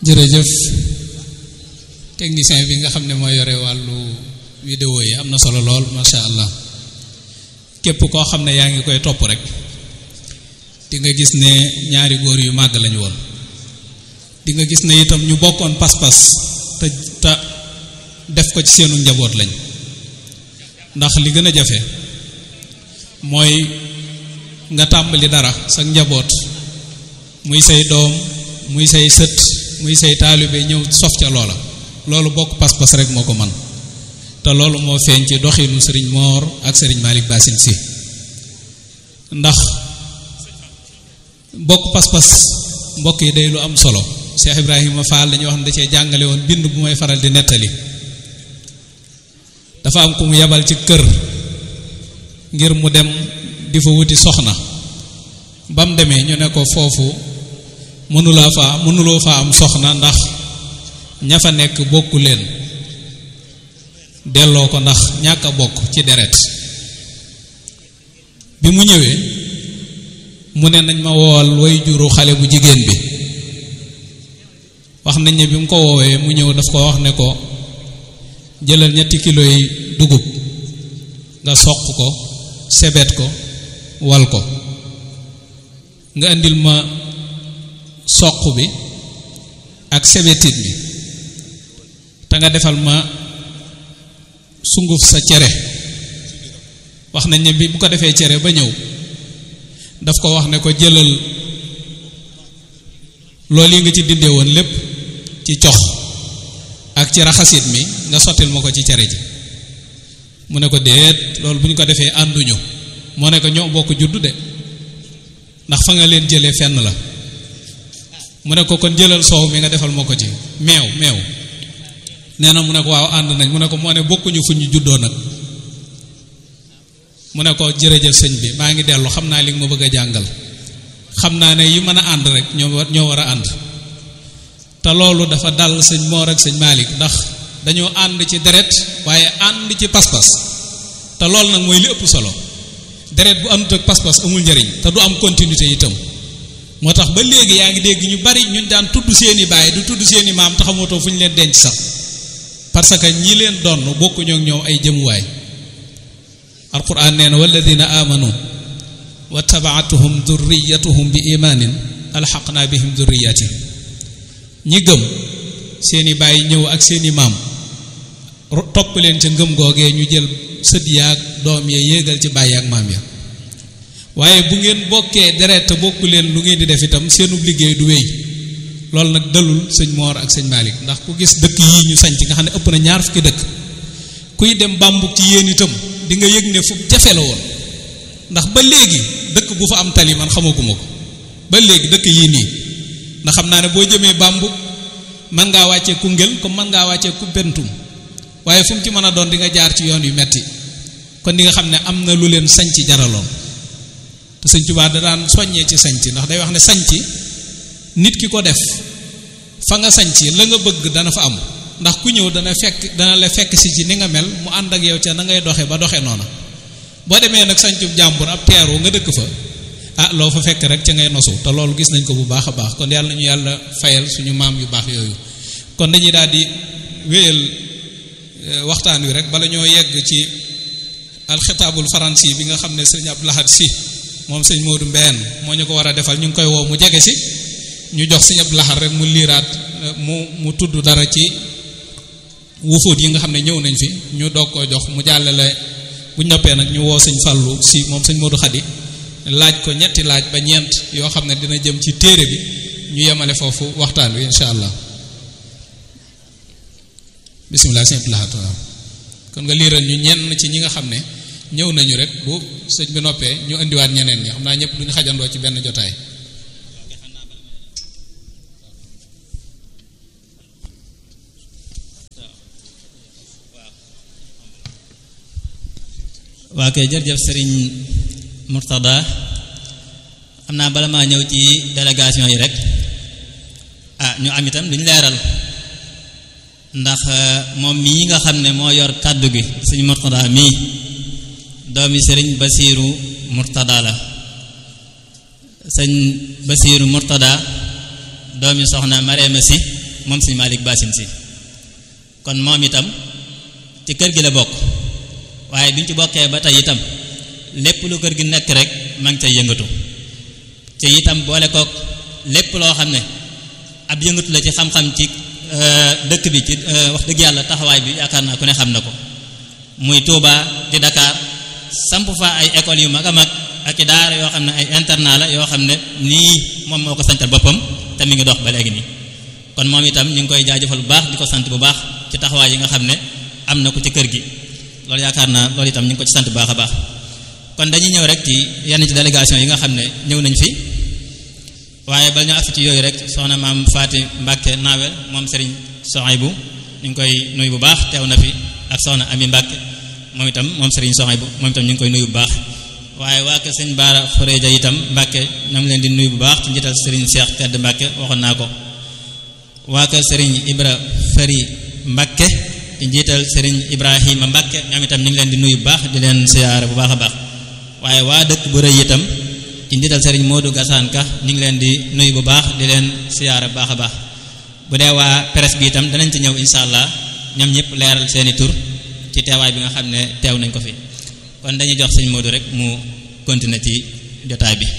jërëjëf technicien bi nga xam ne moo yore wàllu vidéo yi am na solo lool macha allah képp koo xam ne yaa ngi koy topp rek di nga gis ne ñaari góor yu màgg lañu woon di nga gis ne itam ñu bokkoon pas-pas te te def ko ci seenu njaboot lañ ndax li gën a jafe mooy nga tàmbali dara sa njaboot muy say doom muy say sët muy say taalibe ñëw sof ca loola loolu bokk pas-pas rek moo ko man te loolu moo feeñ ci doxinu sëriñ Moor ak sëriñ Malick Bassine si ndax bokk pas-pas mbokk yi day lu am solo Cheikh Ibrahima Fall dañuy wax ne da cee jàngale woon bind bu may faral di nettali dafa am ku mu yabal ci kër ngir mu dem di fa wuti soxna ba mu demee ñu ne ko foofu mënulaa faa mënuloo faa am soxna ndax ña fa nekk bokku leen delloo ko ndax ñàkk a bokk ci deret bi mu ñëwee mu ne nañ ma woowal way juru xale bu jigéen bi wax nañ ne bi mu ko woowee mu ñëw daf ko wax ne ko jëlal ñetti kilo yi dugub nga soq ko sebet ko wal ko nga indil ma soq bi ak sebetit bi te nga defal ma sunguf sa cere wax nañ ne bi bu ko defee cere ba ñëw daf ko wax ne ko jëlal loolu yi nga ci dindee woon lépp ci cox ak ci raxasit mi nga sottil ma ko ci cere ji mu ne ko déet loolu bu ñu ko defee ànduñu moo ne ko ñoo bokk juddu de ndax fa nga leen jëlee fenn la mu ne ko kon jëlal soow mi nga defal ma ko ci meew meew nee na mu ne ko waaw ànd nañ mu ne ko moo ne bokkuñu fu ñu juddoo nag mu ne ko jërëjëf sëñ bi maa ngi dellu xam naa li nga ma bëgg a jàngal xam naa ne yi mën a ànd rek ñoo war ñoo war a ànd te loolu dafa dal sëñ Moor ak sëñ Malick ndax dañoo ànd ci deret waaye ànd ci pas-pas te loolu nag mooy li ëpp solo deret bu àndut ak pas-pas amul njëriñ te du am continuité itam moo tax ba léegi yaa ngi dégg ñu bari ñun daan tudd seeni baay du tudd seeni maam te xamatoo fu ñu leen denc sax parce que ñi leen donn bokkuñoo ak ñoom ay jëmuwaay alquran nee na walladina amanu wa tabaatuhum durriyatuhum bi imaanin alxaqna bihim durriyatihim ñi gëm seeni baay ñëw ak seeni maam topp leen ca ngëm googee ñu jël sët yaag doom ya yéegal ci baay ak maam ya waaye bu ngeen bokkee deret te bokku leen lu ngeen di def itam seenub liggéey du wéy loolu nag dalul sëñ Moor ak sëñ Malick ndax ku gis dëkk yii ñu sañc nga xam ne ëpp na ñaar fukki dëkk kuy dem bambuk ci yéen itam di nga yëg ne fu jafe la woon ndax ba léegi dëkk bu fa am tali man xamaguma ko ba léegi dëkk yii nii ndax xam naa ne boo jëmee bambuk mën ngaa wàccee Koungheul comme mën ngaa wàccee Koumpentoum waaye fu mu ci mën a doon di nga jaar ci yoon yu metti kon di nga xam ne am na lu leen sañc jaraloon te sëñ Tuubaa da daan soññee ci sañc ndax day wax ne sañc nit ki ko def fa nga sañc la nga bëgg dana fa am ndax ku ñëw dana fekk dana la fekk si ci ni nga mel mu ànd ak yow ca na ngay doxe ba doxe noona boo demee nag sañcub jàmbur ab teeru nga dëkk fa ah loo fa fekk rek ca ngay nosu te loolu gis nañ ko bu baax a baax kon yàlla nañu yàlla fayal suñu maam yu baax yooyu kon dañuy daal di wéyal waxtaan wi rek bala ñoo yegg ci alxitaabul faransi bi nga xam ne sëñ Abdou Lahad si moom sëñ Modou Mbène moo ñu ko war a defal ñu ngi koy woo mu jege si ñu jox sëñ Abdou Lahad rek mu liiraat mu mu tudd dara ci wufuut yi nga xam ne ñëw nañ fi ñu doog koo jox mu jàllale bu ñoppee nag ñu woo sëñ Fallou si moom sëñ Modou Khady laaj ko ñetti laaj ba ñeent yoo xam ne dina jëm ci téere bi ñu yemale foofu waxtaan wi incha allah bisimilah sëñ Abdou Lahad kon nga liiral ñu ñenn ci ñi nga xam ne ñëw nañu rek bu sëñ bi noppee ñu indiwaat ñeneen ñi xam naa ñëpp duñu xajandoo ci benn jotaay waa kay jërëjëf sëriñ Murtada xam naa bala maa ñëw ci délégation yi rek ah ñu am itam duñ leeral ndax moom mii nga xam ne moo yor kàddu gi sëñ Murtada mii doomi sëriñ Basiiru Murtada la sëñ Basiiru Murtada doomi soxna Mareema si moom sëñ Malick Basin si kon moom itam ci kër gi la bokk waaye bi ñu ci bokkee ba tey itam lépp lu kër gi nekk rek ma ngi cay yëngatu te itam boole kook lépp loo xam ne ab yëngatu la ci xam-xam ci dëkk bi ci wax dëgg yàlla taxawaay bi yaakaar naa ku ne xam na ko muy Touba di Dakar samp fa ay écoles yu mag a mag ak i daara yoo xam ne ay internat la yoo xam ne nii moom moo ko santal boppam te mi ngi dox ba léegi nii kon moom itam ñu ngi koy jaajëfal bu baax di ko sant bu baax ci taxawaay yi nga xam ne am na ko ci kër gi loolu yaakaar naa loolu itam ñu ngi ko ci sant bu baax a baax kon dañuy ñëw rek ci yenn ci délégation yi nga xam ne ñëw nañ fi waaye bal ñu agsi ci yooyu rek soxna maam Faati Mbàkke Naawel moom Serigne Sohaybu ñu ngi koy nuyu bu baax teew na fi ak soxna Ami Mbàkke moom itam moom Serigne Sohaybu moom itam ñu ngi koy nuyu bu baax waaye waa kër sëñ Baara Xureja itam Mbàkke ñoo ngi leen di nuyu bu baax ci njiital Serigne Cheikh Tedd Mbàkke waxoon naa ko waa kër Serigne Ibra Fari Mbàkke ci njiital Serigne Ibrahima Mbàkke ñoom itam ñu ngi leen di nuyu bu baax di leen siyaare bu baax a baax waaye waa dëkk bu rëy itam ci njiital Serigne Modou Gassane Ka ñu ngi leen di nuyu bu baax di leen siyaare bu baax a baax bu dee waa presse bi itam danañ ci ñëw incha allah ñoom ñëpp leeral seeni tur ci teewaay bi nga xam ne teew nañ ko fi kon dañuy jox sëñ Modou rek mu continuer ci jotaay bi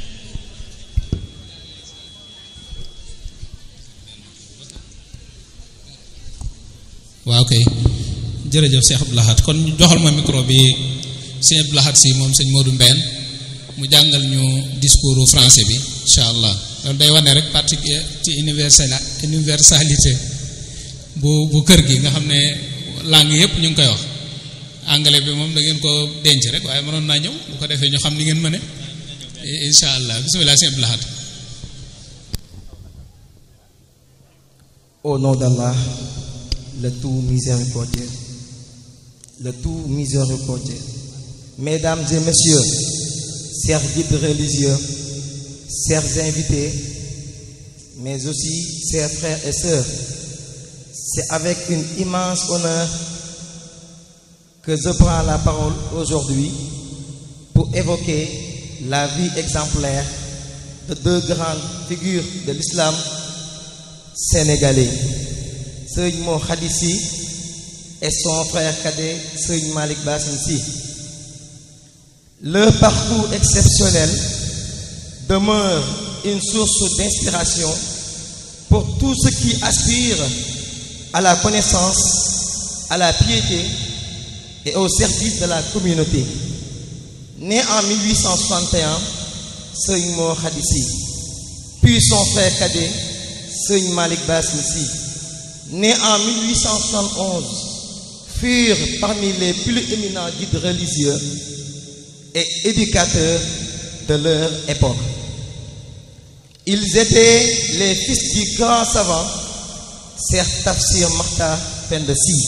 waaw kay jërëjëf Cheikh Abdou Lahad kon joxal ma micro bi sëñ Abdou Lahad si moom sëñ Modou Mbène mu jàngal ñu discours français bi incha allah loolu day wane rek particulier ci universel universalité bu bu kër gi nga xam ne langue yëpp ñu ngi koy wax anglais bi moom da ngeen ko denc rek waaye mënoon naa ñëw bu ko defee ñu xam ni ngeen mëne incha allah bisimilah sëñ Abdou Lahad Au nom d'Allah, le tout miséricordieux, le tout miséricordieux. Mesdames et messieurs, chers guides religieux, chers invités, mais aussi chers frères et sœurs, c'est avec une immense honneur que je prends la parole aujourd'hui pour évoquer la vie exemplaire de deux grandes figures de l'islam sénégalais, Seigne Mo Khadissi et son frère cadet Seigne Malik Bassinsi. Leur parcours exceptionnel demeure une source d'inspiration pour tous ceux qui aspirent à la connaissance, à la piété et au service de la communauté. Né en 1861, Seigne Mo Khadissi, puis son frère cadet Seigne Malik Bassinsi, né en 1871, furent parmi les plus éminents guides religieux et éducateurs de leur époque. Ils étaient les fils du grand savant, Ser Tafsir Marta Pendesi,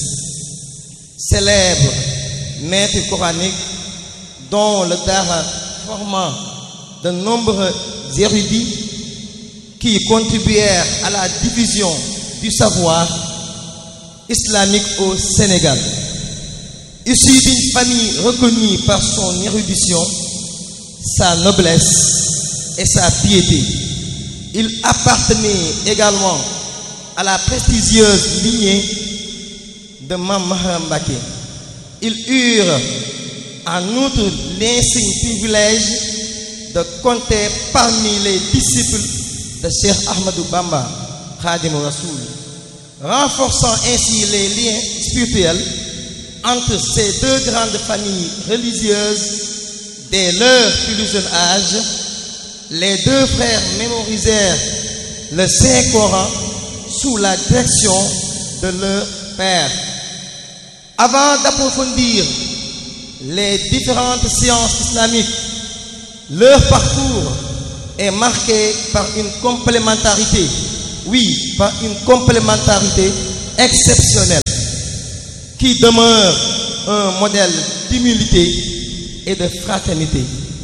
célèbre maître coranique dont le Dara formant de nombreux érudits qui contribuèrent à la division du savoir islamique au Sénégal. Issu d'une famille reconnue par son érudition, sa noblesse et sa piété, il appartenait également à la prestigieuse lignée de Mamma Mbake. Ils eurent en outre l'insigne privilège de compter parmi les disciples de Cheikh Ahmadou Bamba, Khadim Rasoul, renforçant ainsi les liens spirituels entre ces deux grandes familles religieuses dès leur plus jeune âge. Les deux frères mémorisèrent le Saint-Coran sous la direction de leur père. Avant d'approfondir les différentes sciences islamiques, leur parcours est marqué par une complémentarité, oui, par une complémentarité exceptionnelle qui demeure un modèle d'humilité et de fraternité.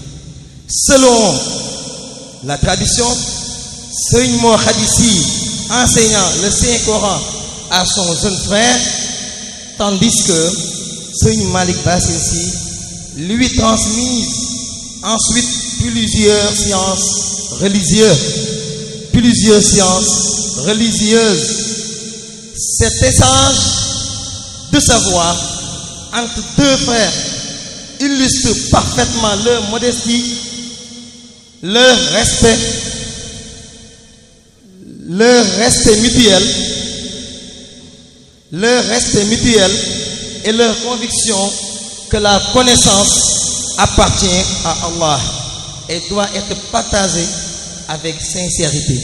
Selon la tradition, Seigne Khadissi enseignant le Saint-Coran à son jeune frère, tandis que Seigne Malik Bassinsi lui transmise ensuite plusieurs sciences religieuses, plusieurs sciences religieuse. Cet échange de savoir entre deux frères illustre parfaitement leur modestie, leur respect, leur respect mutuel, leur respect mutuel et leur conviction que la connaissance appartient à Allah et doit être partagée avec sincérité.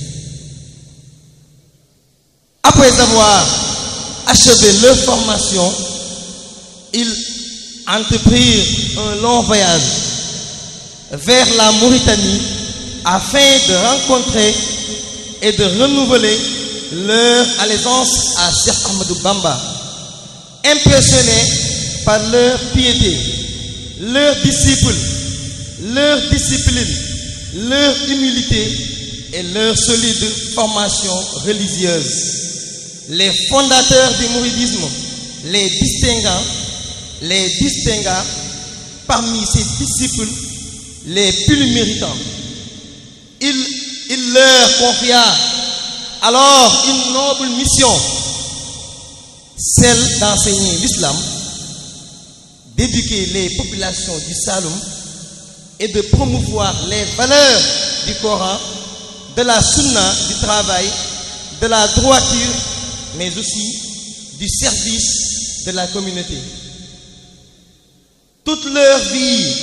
Après avoir achevé leur formation, ils entreprirent un long voyage vers la Mauritanie afin de rencontrer et de renouveler leur allégeance à Cheikh Ahmadou Bamba. Impressionnés par leur piété, leur disciples, leur discipline, leur humilité et leur solide formation religieuse. Les fondateurs du mouridisme les distinguant, les distingua parmi ses disciples les plus méritants. Il, il leur confia alors une noble mission, celle d'enseigner l'islam, d'éduquer les populations du Saloum et de promouvoir les valeurs du Coran, de la sunna, du travail, de la droiture, mais aussi du service de la communauté. Toute leur vie,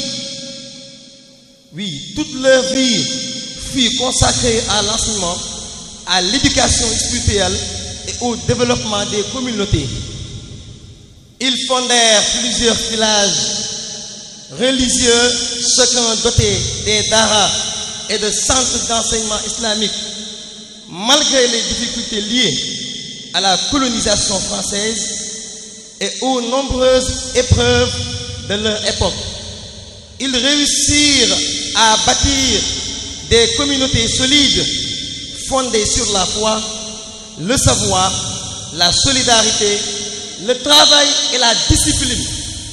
oui, toute leur vie fut consacrée à l'enseignement, à l'éducation spirituelle et au développement des communautés. Ils fondèrent plusieurs villages religieux, chacun doté des daras et de centres d'enseignement islamique. Malgré les difficultés liées à la colonisation française et aux nombreuses épreuves de leur époque, ils réussirent à bâtir des communautés solides fondées sur la foi, le savoir, la solidarité, le travail et la discipline.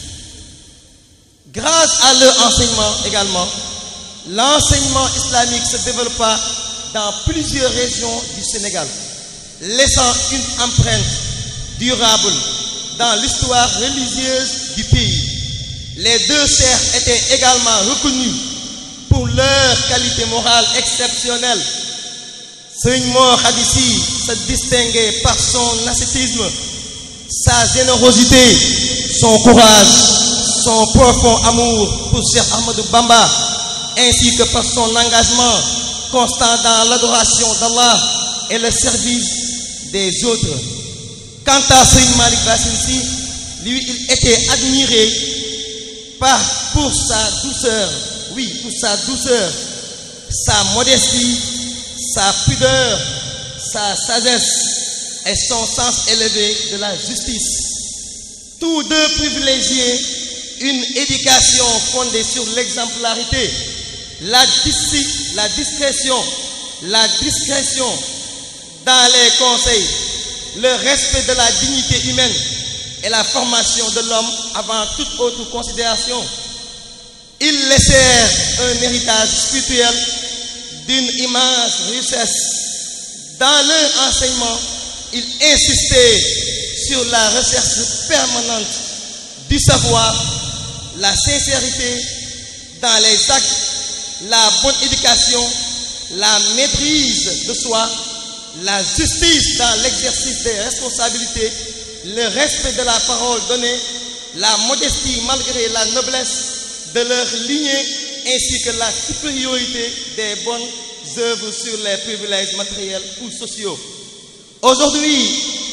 Grâce à leur enseignement également, l'enseignement islamique se développa dans plusieurs régions du Sénégal, laissant une empreinte durable dans l'histoire religieuse du pays. Les deux chers étaient également reconnus pour leur qualité morale exceptionnelle. Seigneur Hadissi se distinguait par son ascétisme, sa générosité, son courage, son profond amour pour Cheikh Ahmadou Bamba, ainsi que par son engagement constant dans l'adoration d'Allah et le service des autres. Quant à Seigneur Malik Bassinsi, lui, il était admiré par, pour sa douceur, oui, pour sa douceur, sa modestie, sa pudeur, sa sagesse et son sens élevé de la justice. Tous deux privilégiaient une éducation fondée sur l'exemplarité, la, la discrétion, la discrétion dans les conseils, le respect de la dignité humaine et la formation de l'homme avant toute autre considération. Ils laissèrent un héritage spirituel d'une immense richesse. Dans leur enseignement, ils insistaient sur la recherche permanente du savoir, la sincérité dans les actes, la bonne éducation, la maîtrise de soi, la justice dans l'exercice des responsabilités, le respect de la parole donnée, la modestie malgré la noblesse de leur lignée, ainsi que la supériorité des bonnes œuvres sur les privilèges matériels ou sociaux. Aujourd'hui,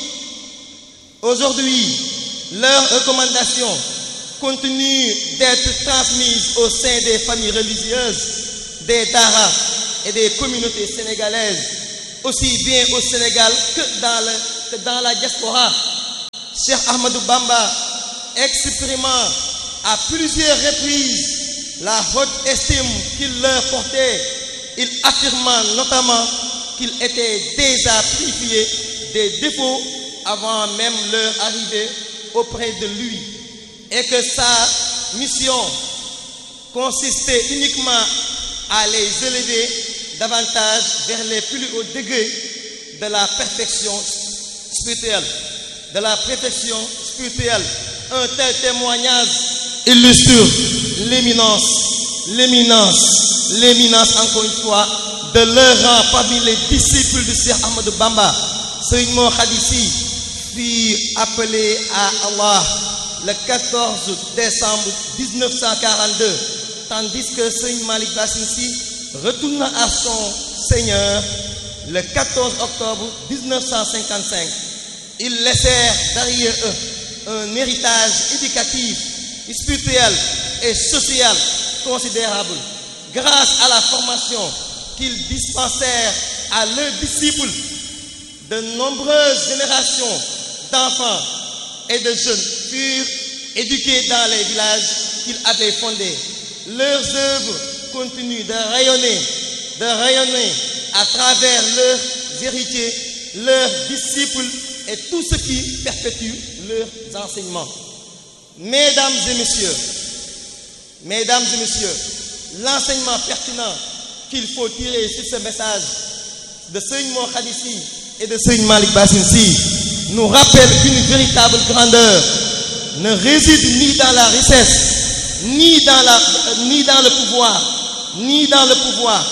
aujourd'hui, leurs recommandations continuent d'être transmises au sein des familles religieuses, des daras et des communautés sénégalaises, aussi bien au Sénégal que dans, le, que dans la diaspora. Cheikh Ahmadou Bamba exprimant à plusieurs reprises la haute estime qu'il leur portait, il affirma notamment qu'il était déjà purifié des défauts avant même leur arrivée auprès de lui et que sa mission consistait uniquement à les élever davantage vers les plus hauts degrés de la perfection spirituelle. De la perfection spirituelle. Un tel témoignage illustre l'éminence, l'éminence, l'éminence encore une fois de leur rang parmi les disciples de Cheikh Ahmadou Bamba. Serigne Mor Khadissi fut appelé à Allah le 14 décembre 1942, tandis que Serigne Malik Bassinsi retourna à son Seigneur le 14 octobre 1955. Ils laissèrent derrière eux un héritage éducatif, spirituel et social considérable grâce à la formation qu'ils dispensèrent à leurs disciples. De nombreuses générations d'enfants et de jeunes furent éduqués dans les villages qu'ils avaient fondés. Leurs œuvres continuent de rayonner, de rayonner à travers leurs héritiers, leurs disciples et tout ce qui perpétue leurs enseignements. Mesdames et messieurs, mesdames et messieurs, l'enseignement pertinent qu'il faut tirer sur ce message de Seigne Mor Khadissi et de Seigne Malik Bassinsi nous rappelle qu'une véritable grandeur ne réside ni dans la richesse, ni dans, la, ni dans le pouvoir, ni dans le pouvoir,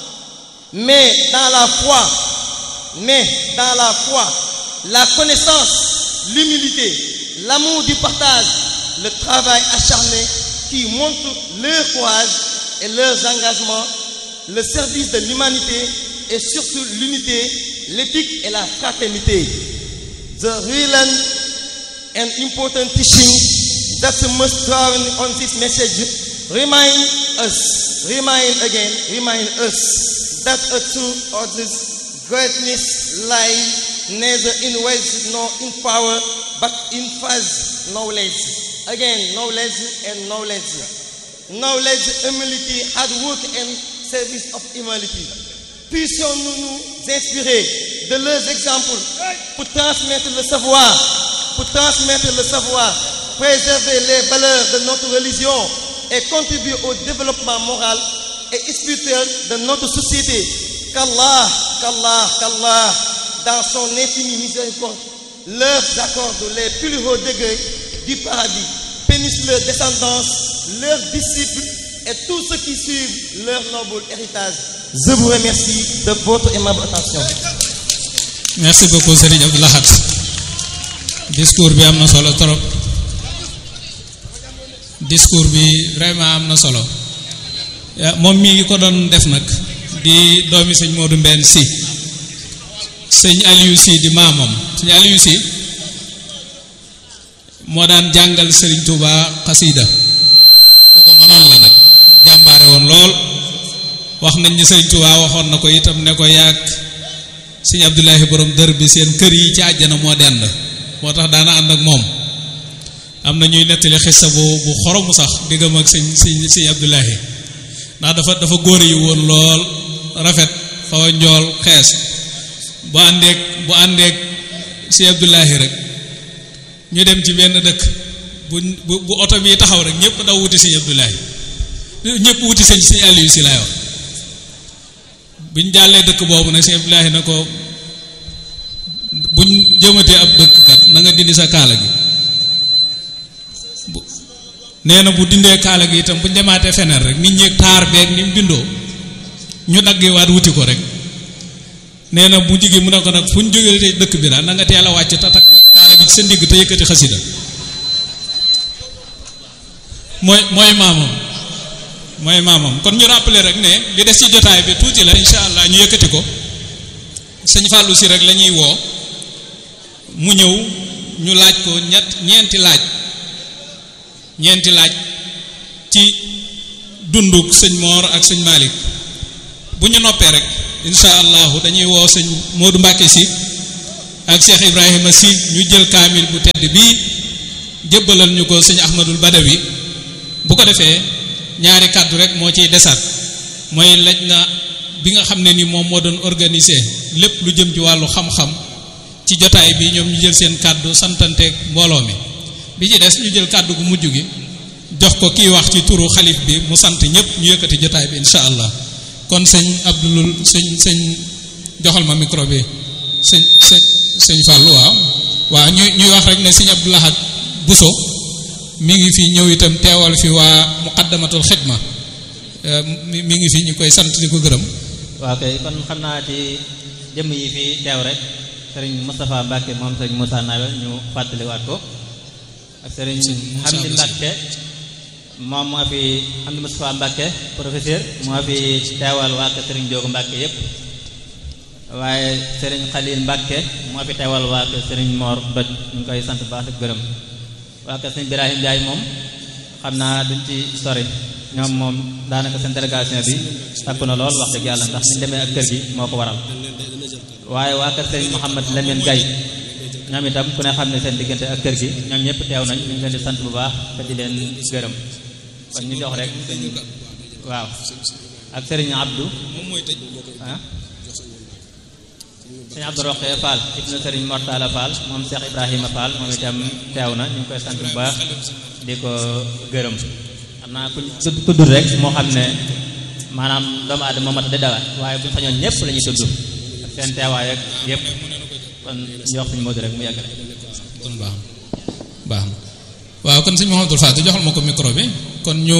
mais dans la foi, mais dans la foi, la connaissance, l'humilité, l'amour du partage, le travail acharné qui montre leur courage et leurs engagements, le service de l'humanité et surtout l'unité, l'éthique et la fraternité. The real and important teaching that must drawn on this message remind us, remind again, remind us that a true others greatness lies neither in wealth nor in power, but in faith, knowledge. Again, knowledge and knowledge. Knowledge, humility, hard work and service of humility. Puissions-nous nous inspirer de leurs exemples pour transmettre le savoir, pour transmettre le savoir, préserver les valeurs de notre religion et contribuer au développement moral et spirituel de notre société. Qu'Allah, qu'Allah, qu'Allah, dans son infinie miséricorde, leur accorde les plus hauts degrés du paradis, bénisse leur descendance, leurs disciples et tous ceux qui suivent leur noble héritage. Je vous remercie de votre aimable attention. merci beaucoup Serigne Abdou Lahad discours bi am na solo trop discours bi vraiment am na solo moom mii ngi ko doon def nag di doomi sëñ Modou Mbène si sëñ Aliou si di maamam sëñ Aliou si moo daan jàngal Serigne Touba xasida ku ko mënoon la nag jàmbaare woon lool wax nañ ni Serigne Touba waxoon na ko itam ne ko yàgg sëñ Abdoulahi borom dër bi seen kër yi ci àjjana moo dend moo tax daana ànd ak moom am na ñuy nettali xissa bu bu xoromu sax diggam ak sëñ sëñ sëñ Abdoulahi ndax dafa dafa góor yi woon lool rafet xaw a njool xees bu àndeek bu àndeek sëñ Abdoulahi rek ñu dem ci benn dëkk bu bu bu oto bi taxaw rek ñëpp daw wuti sëñ Abdoulahi ñëpp wuti sëñ sëñ Aliou si laay wax buñ jàllee dëkk boobu nag sëñ Abdoulahi na ko buñ jëmatee ab dëkk kat na nga dindi sa kaala gi bu nee na bu dindee kaala gi itam buñ demaatee feneen rek nit ñi taar beeg ni mu bindoo ñu daggee waat wuti ko rek nee na bu jigi mu ne ko nag fu ñu jógee dëkk bi daal na nga teel a wàcc te takk kaala gi ci sa ndigg te yëkkati xasida mooy mooy maamam mooy maamam kon ñu rappeler rek ne li des ci jotaay bi tuuti la incha allah ñu yëkkati ko sëñ Fallou si rek la ñuy woo mu ñëw ñu laaj ko ñett ñeenti laaj ñeenti laaj ci dunduk sëñ Mor ak sëñ Malick bu ñu noppee rek incha allahu dañuy woo sëñ Modou Mbacke si ak Cheikh Ibrahima si ñu jël kaamil bu tedd bii jébbalal ñu ko sëñ Ahmadul Badawi bu ko defee ñaari kàddu rek moo ciy desaat mooy laj na bi nga xam ne ni moom moo doon organiser lépp lu jëm ci wàllu xam-xam ci jotaay bi ñoom ñu jël seen kàddu santanteeg mbooloo mi bi ci des ñu jël kàddu gu mujj gi jox ko kiy wax ci turu xalif bi mu sant ñëpp ñu yëkkati jotaay bi incha allah kon sëñ Abdul sëñ sëñ joxal ma micro bi sëñ sëñ sëñ Fallou waaw waaw ñuy ñuy wax rek ne sëñ Abdou Lahad Bousso mi ngi fi ñëw itam teewal fi waa muqaddamatul xidma mi mi ngi fi ñu koy sant di ko gërëm waaw kay kon xam naa ci jëmm yi fi teew rek sëriñ Moustapha Mbacke moom sëriñ Moussa Nawel ñu fàttaliwaat ko ak sëriñ Hamdi Mbacke moom moo fi Hamdi Moustapha Mbacke professeur moo fi teewal waa kër sëriñ Joogu Mbacke yépp waaye sëriñ Khalil Mbacke moo fi teewal waa kër sëriñ Mor Doj ñu koy sant baax ak gërëm waa kër sëriñ Birahim Ndiaye moom xam naa duñ ci sori ñoom moom daanaka seen délégation bi takku na lool wax dëgg yàlla ndax ni demee ak kër gi moo ko waral waaye waa kër sëriñ Mouhamed Lamine Gaye ñoom itam ku ne xam ne seen diggante ak kër gi ñoom ñëpp teew nañ ñu ngi leen di sant bu baax te di leen gërëm kon ñu jox rek sëñ waaw ak sëriñ Abdou ah sëñ Abdou Roqee Fall ibnu sëriñ Mortala Fall moom Cheikh Ibrahima Fall moom itam teew na ñu ngi koy sant bu baax di ko gërëm xam naa ku tudd rek moo xam ne maanaam doomu aadama moo mat di dawat waaye bu ñu sañoon ñëpp la ñuy tudd ak seen teewaay ak yëpp kon jox suñu Modou rek mu yàgg rek kon baax na baax na waaw kon sëñ Mouhamadou Fatou joxal ma ko micro bi kon ñu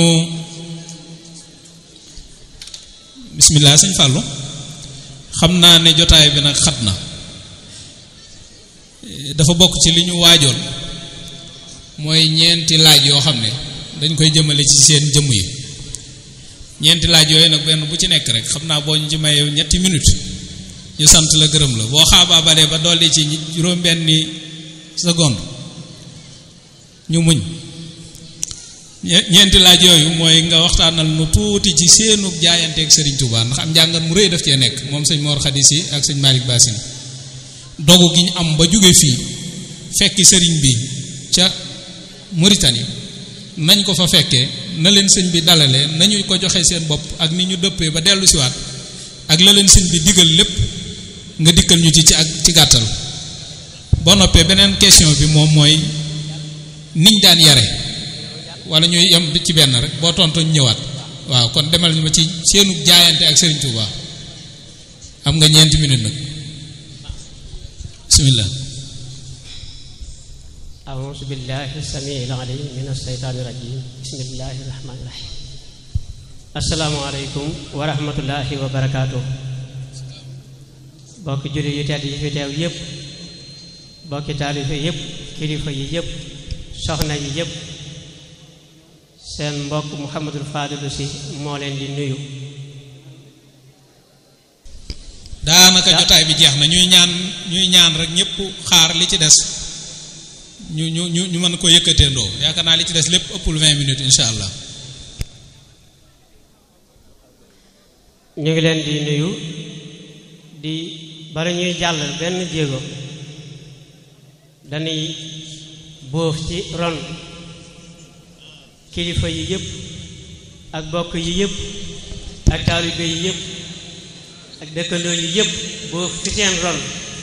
bismillah sëñ Fallou xam naa ne jotaay bi nag xat na dafa bokk ci li ñu waajoon mooy ñeenti laaj yoo xam ne dañ koy jëmale ci seen jëmm yi ñeenti laaj yooyu nag benn bu ci nekk rek xam naa boo ñu ci mayee ñetti minute ñu sant la gërëm la boo xaabaa balee ba dolli ci juróom-benni seconde ñu muñ ñeenti laaj yooyu mooy nga waxtaanal nu tuuti ci seenu jaayanteeg Serigne Touba ndax am njàngat mu rëy daf cee nekk moom sëñ Mor Khadisi ak sëñ Malick Bassine dogu gi ñu am ba jóge fii fekki sëriñ bi ca Mauritanie nañ ko fa fekkee na leen sëñ bi dalale nañu ko joxe seen bopp ak ni ñu dëppee ba dellu siwaat ak la leen sëñ bi digal lépp nga dikkal ñu ci ci ak ci gàttal boo noppee beneen question bi moom mooy niñ daan yare wala ñuy yem ci benn rek boo tontu ñu ñëwaat waaw kon demal ñu ma ci seenu jaayante ak Serigne Touba am nga ñeenti minute nag bismillah أعوذ بالله السميع العليم من الشيطان الرجيم بسم الله الرحمن الرحيم السلام عليكم ورحمة الله وبركاته bokki jullit yu tedd yi fi teew yépp bokki taalife yépp kilifa yi yépp soxna yi yépp seen mbokk Mouhamadul Fadilu si moo leen di nuyu daanaka jotaay bi jeex na ñuy ñaan ñuy ñaan rek ñëpp xaar li ci des ñu ñu ñu ñu mën ko yëkkateendoo yaakaar naa li ci des lépp ëppul vingt minutes incha allah ñu ngi leen di nuyu di bari ñuy jàll benn jéego dañuy bóof ci ron kilifa yi yëpp ak bokk yi yëpp ak taalibe yi yëpp ak dëkkandoo yi yëpp bóof ci seen ron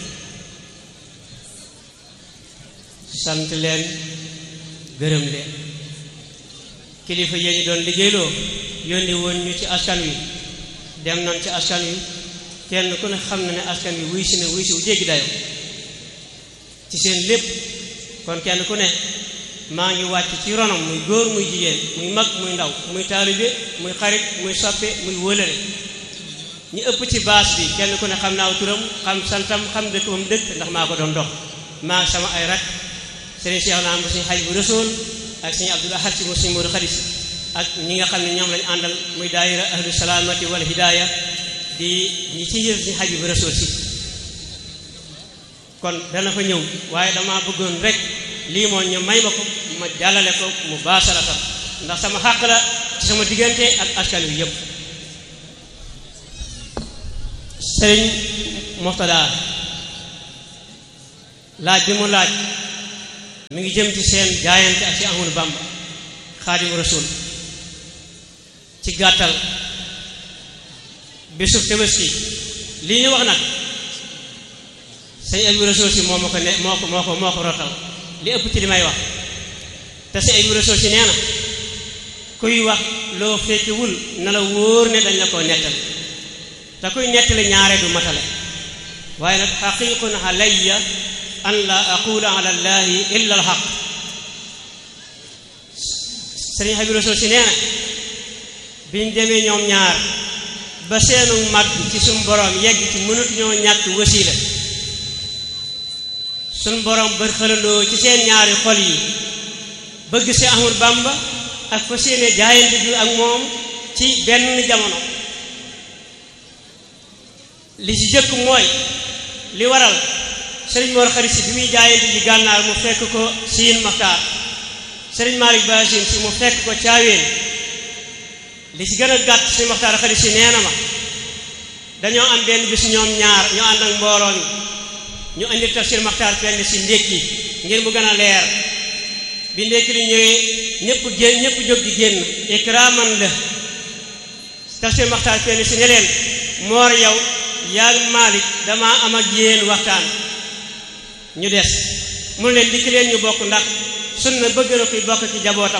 sant leen gërëm leen kilifa yee ñu doon liggéeyloo yónni woon ñu ci askan wi dem nañ ci askan wi kenn ku ne xam na ne askan wi wuy si ne wuy si wu jéggi dayo ci seen lépp kon kenn ku ne maa ngi wàcc ci ronam muy góor muy jigéen muy mag muy ndaw muy taalibe muy xarit muy soppe muy wëlëre ñu ëpp ci baas bi kenn ku ne xam naaw turam xam santam xam dëkk ba mu dëkk ndax maa ko doon dox maa sama ay rak sëriñ Cheikh naa mu suñu xaj bu rësool ak suñu Abdul Ahad si mu suñu Moodu Xadis ak ñi nga xam ne ñoom lañu àndal muy daayira ahlu salaamati wal hidaaya di ñi ci yër suñu xaj bu rësool si kon dana fa ñëw waaye dama bëggoon rek lii moom ñu may ma ko ma jàllale ko mu baasaratam ndax sama xàq la ci sama diggante ak askan wi yëpp sëriñ Murtada laaj bi mu laaj mi ngi jëm ci seen jaayante ak ci Ahmadu Bamba Xaadimu Rasuul ci gàttal bisu Tabaski lii ñu wax nag sëñ Abibu Rasuul si moo ma ko ne moo ko moo ko moo ko rotal li ëpp ci li may wax te sëñ Abibu Rasuul si nee na kuy wax loo fekkiwul na la wóor ne dañ la koo nettali te kuy nettali ñaare du matale waaye nag xaqiqun alayya an la aqula ala allahi illa alxaq sëriñ Habib Rasul si nee na biñ demee ñoom ñaar ba seenu mag ci suñ borom yegg ci mënatuñoo ñàkk wasiila suñ borom bër xëlandoo ci seen ñaari xol yi bëgg si Ahmadu Bamba ak fa seene jaayante bi ak moom ci benn jamono li ci jëkk mooy li waral sëriñ Mor Xarit si bi muy jaayante ji gànnaar mu fekk ko siin Maxtaar sëriñ Malick Basin si mu fekk ko caaween li ci gën a gàtt sëriñ Maxtaar Xarit si nee na ma dañoo am benn bis ñoom ñaar ñu ànd ak mbooloo mi ñu indi tafsir Maxtaar penn si ndékki ngir mu gën a leer bi ndékki li ñëwee ñëpp génn ñëpp jóg di génn ikraman la tafsir Maxtaar penn si ne leen moor yow yaag Malick dama am ak yéen waxtaan ñu des mu leen dikk leen ñu bokk ndax sunna bëgg na kuy bokk ci jabootam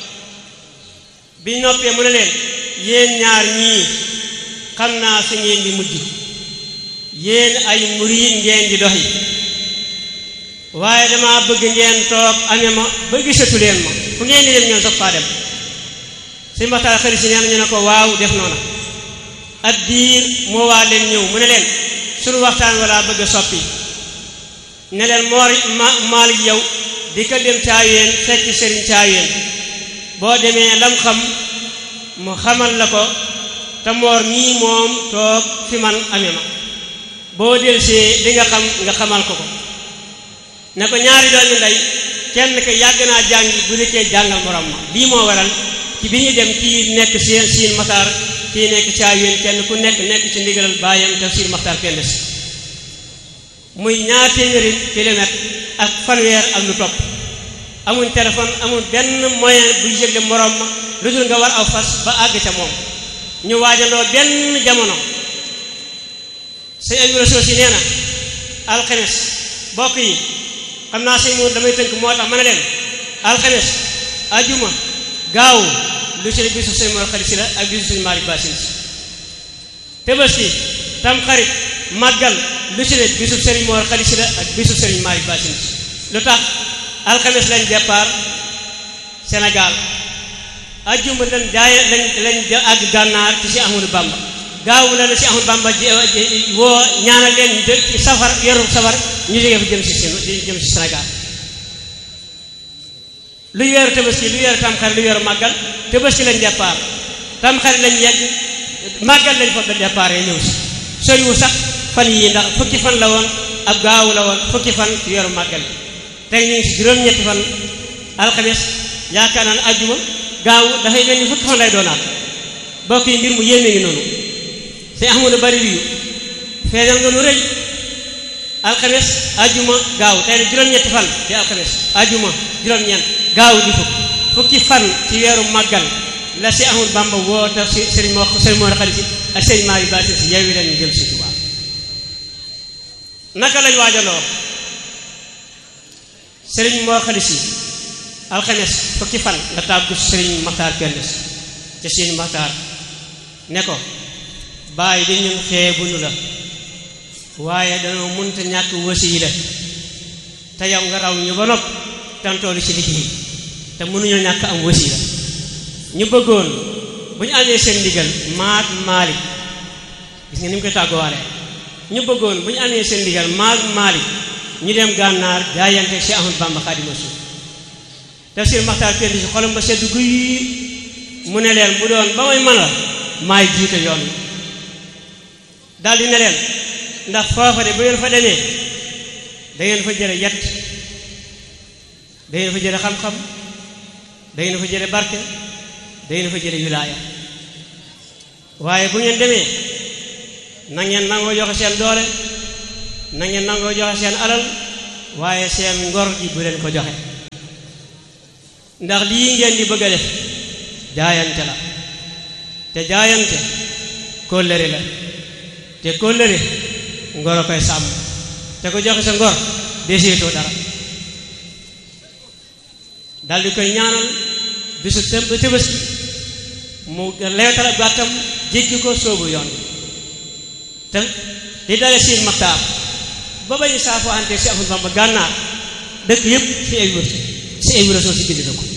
bi noppee mu ne leen yéen ñaar ñii xam naa fi ngeen di mujj yéen ay muriid ngeen di doxi waaye dama bëgg ngeen toog amee ma ba gisatu leen ma fu ngeen di dem ngeen soog faa dem si mbaxtaar xarit si nee na ñu ne ko waaw def noona at diir moo waa leen ñëw mu ne leen suñu waxtaan wala bëgg a soppi ne leen moor ma maalik yow di ko dem caayeen fekk sëriñ caayeen boo demee lam xam mu xamal la ko te moor mii moom toog fi man amee ma boo delsee li nga xam nga xamal ko ko ne ko ñaari doomi ndey kenn ko yàgg naa jàngi bu nekkee jàngal morom ma lii moo waral ci bi ñu dem kii nekk seen siin mataar kii nekk caayeen kenn ku nekk nekk ci ndigalal baayam tafsir maxtaar kenn si muy ñaar téeméeri kilomètre ak fanweer ak lu topp amuñ téléphone amuñ benn moyen buy yëgle morom ma lu dul nga war aw fas ba àgg ca moom ñu waajandoo benn jamono sëñ Abibu Rasuul si nee na alxames bokk yi xam naa sëñ moom damay tënk moo tax ma ne leen alxames ajuma gaaw lu ci bisu sëñ Mor Xarit si la ak bisu sëñ Malick Basin si Tabaski tam xarit màggal lu ci ne bisu sëriñ Mor Xarit si la ak bisu sëriñ Malick Basin si lu tax alxames lañ départ Sénégal ajjuma lañ jaaye lañ lañ àgg gànnaar ci si Ahmadou Bamba gaaw la la si Ahmadou Bamba woo ñaanal leen ci safar weeru safar ñu jógee fa jëm si seen jëm si Sénégal luy weeru tabaski lu weeru tamxarit lu weeru màggal tabaski lañ départ tamxarit lañ yegg màggal lañ fa ba départ ñëw si soriwu sax fan yii ndax fukki fan la woon ab gaaw la woon fukki fan ci weeru màggal tey ñu ngi si juróom-ñetti fan alxames yaakaar naa ne ajjuma gaaw dafay mel ni fukki fan lay doonaat bokk yi mbir mu yéeme ngi noonu sëñ Ahmadu bari yu feeñal nga lu rëy alxames ajjuma gaaw tey ne juróom-ñetti fan di alxames ajjuma juróom-ñeent gaaw di fukk fukki fan ci weeru màggal la si Ahmadu Bamba woo taf si sëriñ moo sëriñ moo xarit si ak sëriñ Maari Baasi si yeewi leen ñu jëm si Tuubaa naka lañ waajaloo sëriñ moo xarit si alxames fukki fan nga tàggu sëriñ Maxtaar Pendes ca seen Maxtaar ne ko bàyyi di ñun xeebunu la waaye danoo mënta ñàkk wasiila te yow nga raw ñu ba nopp tantoolu ci liggéey te mënuñoo ñàkk am wasiila ñu bëggoon bu ñu amee seen ndigal maag Maalik gis nga ni mu koy tàgguwaale ñu bëggoon bu ñu amee seen ndigal maag Maalik ñu dem gànnaar jaayante Cheikh Ahmadou Bamba Xaadimu Rasuul tafsir Maxtaar Pendes si xolam ba sedd guy mu ne leen bu doon ba may mën a maay jiite yoon wi daal di ne leen ndax foofa de bu ngeen fa demee da ngeen fa jële yett da ngeen fa jële xam-xam da ngeen fa jële barke da ngeen fa jële wilaaya waaye bu ngeen demee na ngeen nangoo joxe seen doole na ngeen nangoo joxe seen alal waaye seen ngor ji bu leen ko joxe ndax lii ngeen di bëgg a def jaayante la te jaayante kóllëre la te kóllëre ngor a koy sàmm te ko joxe sa ngor deseetoo dara dal di koy ñaanal bisu të Tabaski mu leetal ab gàttam jéggi ko soobu yoon te di dale siin maxtaar ba bañu saafoo ante si Ahmadu Bamba gànnaar dëkk yëpp si ay wër si ay wër soo si bind na ko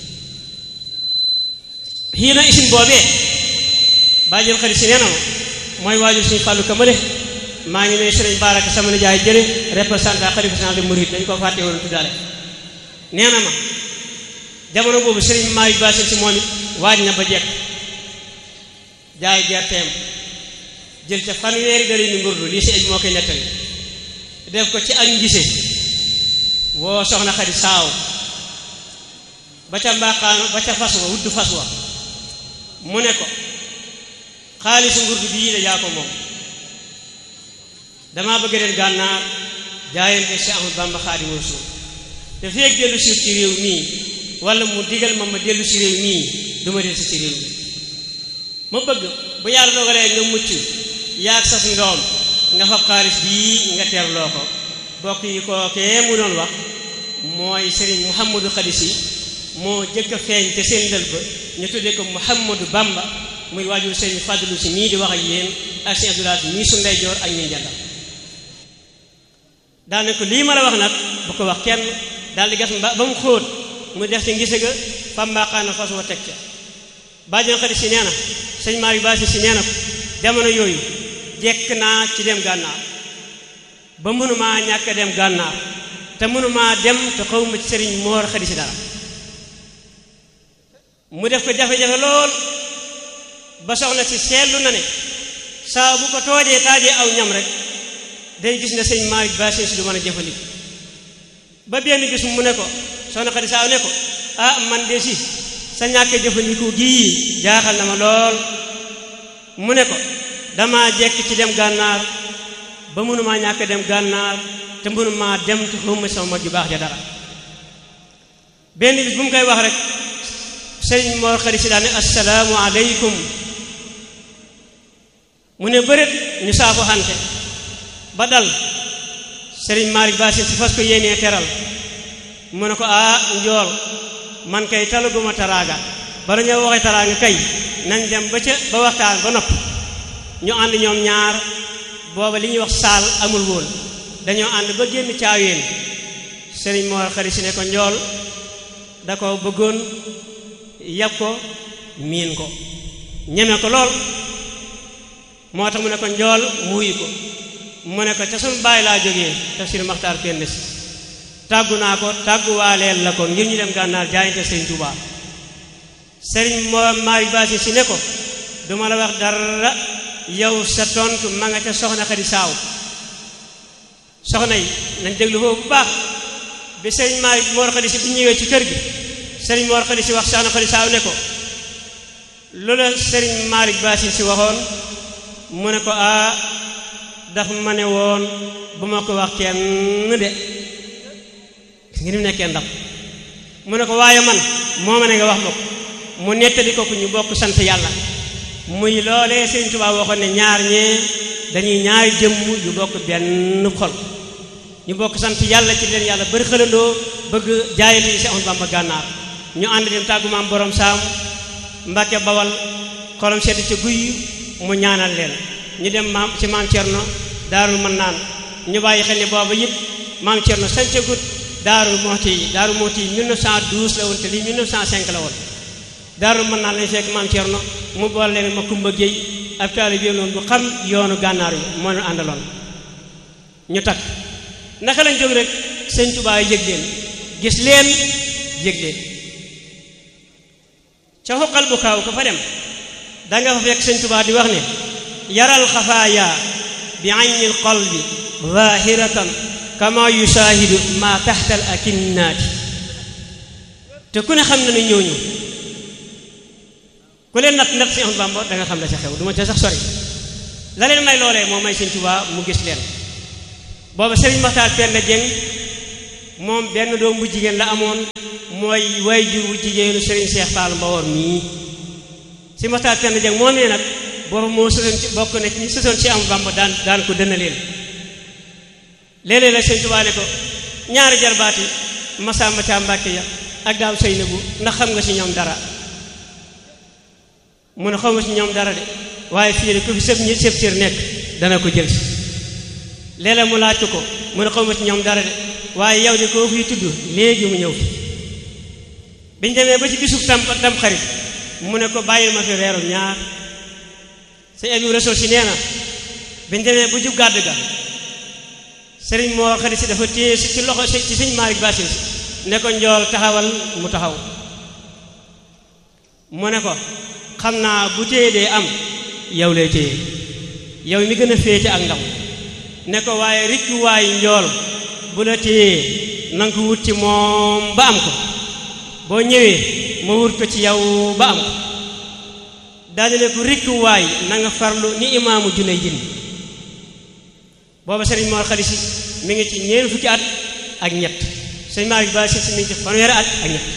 xii na isin boobee bàjjël xarit si nee na ma mooy waajur suñu fàllu kamale maa ngi nuyu sëriñ Baraka sama nijaay jële représentant xalifa général des mourides dañ ko fàtte woon tuddaale nee na ma jamono boobu sëriñ maa yu baasin si moom it waaj na ba jekk jaay gerteem jël ca fanweeri dara ni ngurdu lii si aj moo koy nettali def ko ci ak ngise woo soxna xadi saaw ba ca mbaqaan ba ca fas wa wudd fas wa mu ne ko xaalisu ngurdu bii de yaa ko moom damaa bëgg dem gànnaar jaayante si Ahmadu Bamba Xaadimu Rasuul te feeg dellu si ci réew mii wala mu digal ma ma dellu si réew mii du ma dellu si ci réew mi ma bëgg bu yàlla dogalee nga mucc yaag sas ndoom nga fab xaalis bii nga teerloo ko bokk yi kookee mu doon wax mooy sëriñ Mouhamadou Khadisi moo jëkk a feeñ te seen ndël ba ñu tuddee ko Mouhamadou Bamba muy waajur sëriñ Fadlu si mii di wax ak yéen ak sëriñ Abdoulaye mii su ndeyjoor ak ñuy jàndal daal ne ko lii ma la wax nag bu ko wax kenn daal di gas ba ba mu xóot mu def ci ngise ga fa mbaqaana fas wa teg ca bàjjan xarit si nee na sëñ maa yu baasi si nee na ko jamono yooyu jekk naa ci dem gànnaar ba mënumaa ñàkk dem gànnaar te mënumaa dem te xawma ci sëriñ moor xarit si dara mu def ko jafe-jafe lool ba soxna si seetlu na ne saa bu ko toojee taajee aw ñam rek day gis ne sëñ maa yu baasi si du mën a jëfandiku ba benn bis mu ne ko soxna xarit saaw ne ko ah man de si sa ñàkk jëfandiku gii jaaxal na ma lool mu ne ko dama jekk ci dem gànnaar ba mënumaa ñàkk dem gànnaar te mënumaa dem te xawma sama mag ju baax ja dara benn bis bu mu koy wax rek sëriñ Mor xarit si daane assalaamu aleykum mu ne bëreet ñu saafo xante ba dal sëriñ Malick Bassine si fas ko yéenee teral mu ne ko ah njool man kay talaguma taraaga bala ñoo waxee taraaga kay nañ dem ba ca ba waxtaan ba nopp ñu ànd ñoom ñaar booba li ñuy wax saal amul woon dañoo ànd ba génn caaween sëriñ Mor xarit si ne ko njool da ko bëggoon yab ko miin ko ñeme ko lool moo tax mu ne ko njool muuyi ko mu ne ko ca suñu bàyyi laa jógee tafsir maxtaar kenn si tàggu naa ko tàgguwaaleel la ko ngir ñu dem gànnaar jaayante sëriñ Tuubaa sëriñ moo maari baasi si ne ko duma la wax dara yow sa tontu ma nga ca soxna xadi saaw soxna yi nañ déglu foofu bu baax bi sëriñ maari moor xadi si bi ñëwee ci kër gi sëriñ moor xadi si wax soxna xadi saaw ne ko loola sëriñ maari baasi si waxoon mu ne ko ah daf ma ne woon bu ma ko wax kenn de ngi ni mu nekkee ndam mu ne ko waaye man moo ma ne nga wax ma ko mu nettali ko ku ñu bokk sant yàlla muy loolee Sëriñ Tuubaa waxoon ne ñaar ñee dañuy ñaari jëmm yu bokk benn xol ñu bokk sant yàlla ci leen yàlla bari xëlandoo bëgg jaayante yi si Ahmadu Bamba gànnaar ñu ànd dem tàggu maam borom saam Mbàkke bawal xolam sedd ca guy mu ñaanal leen ñu dem maam ci maam Cerno daarul mën naan ñu bàyyi xel ne booba yëpp maam Cerno sancagut daarul moxti yi daarul moxti yi 1912 la woon te lii 1905 la woon daarul mën naan lañ fekk maam Cerno mu boole leen ma kumba géey ab taalibe bi noonu bu xam yoonu gànnaar yi moo leen àndaloon ñu takk naka lañ jóg rek sëñ Tuubaa yëg leen gis leen yëg leen ca xoqal bu kaaw ko fa dem danga fa fekk sëñ Tuubaa di wax ne yaral xafaaya bi aynil qalbi zahiratan kama yusaahidu ma taxta al akinnaati te ku ne xam na ne ñooñu ku leen natt natt si Ahmadu Bamba da nga xam la ca xew du ma ca sax sori la leen may loolee moo may sëñ Tuubaa mu gis leen booba sëriñ Maxtaar Penda Jeng moom benn doom bu jigéen la amoon mooy way jur bu jigéenu sëriñ Seex Faal Mbawoor mii si Maxtaar Penda Jeng moom ne nag booba moo sësoon ci bokk na ñi sësoon ci Ahmadu Bamba daan daan ko dëna leen léeg-léeg la sëñ Tuubaa ne ko ñaari jarbaati Masamba Caam Mbàkke ya ak daaw Seynabu ndax xam nga ci ñoom dara mu ne xaw ma ci ñoom dara de waaye fii de ku fi sëb ñi sëb cër nekk dana ko jël si léeg-léeg mu laaj ko mu ne xawma ci ñoom dara de waaye yow de koo fiy tudd léegi mu ñëw fi biñ demee ba ci bisub tam tam xarit mu ne ko bàyyil ma fi reeru ñaar sëñ Abibu Rasul si nee na biñ demee bu jub gàdd ga sëriñ moo xarit si dafa téye si ci loxo ci sëñ Malick Basin si ne ko njool taxawal mu taxaw mu ne ko xam naa bu téye dee am yow lay téye yow mi gën a féete ak ndaw ne ko waaye rikki waay njool bu la téyee na nga ko wut ci moom ba am ko boo ñëwee ma wut ko ci yow ba am ko daal ne ko rikki waay na nga farlu ni imaamu junay jin booba sëriñ Mor Xali Si mi ngi ci ñeent fukki at ak ñett sëriñ Malick Ba si mi ngi ci fanweeri at ak ñett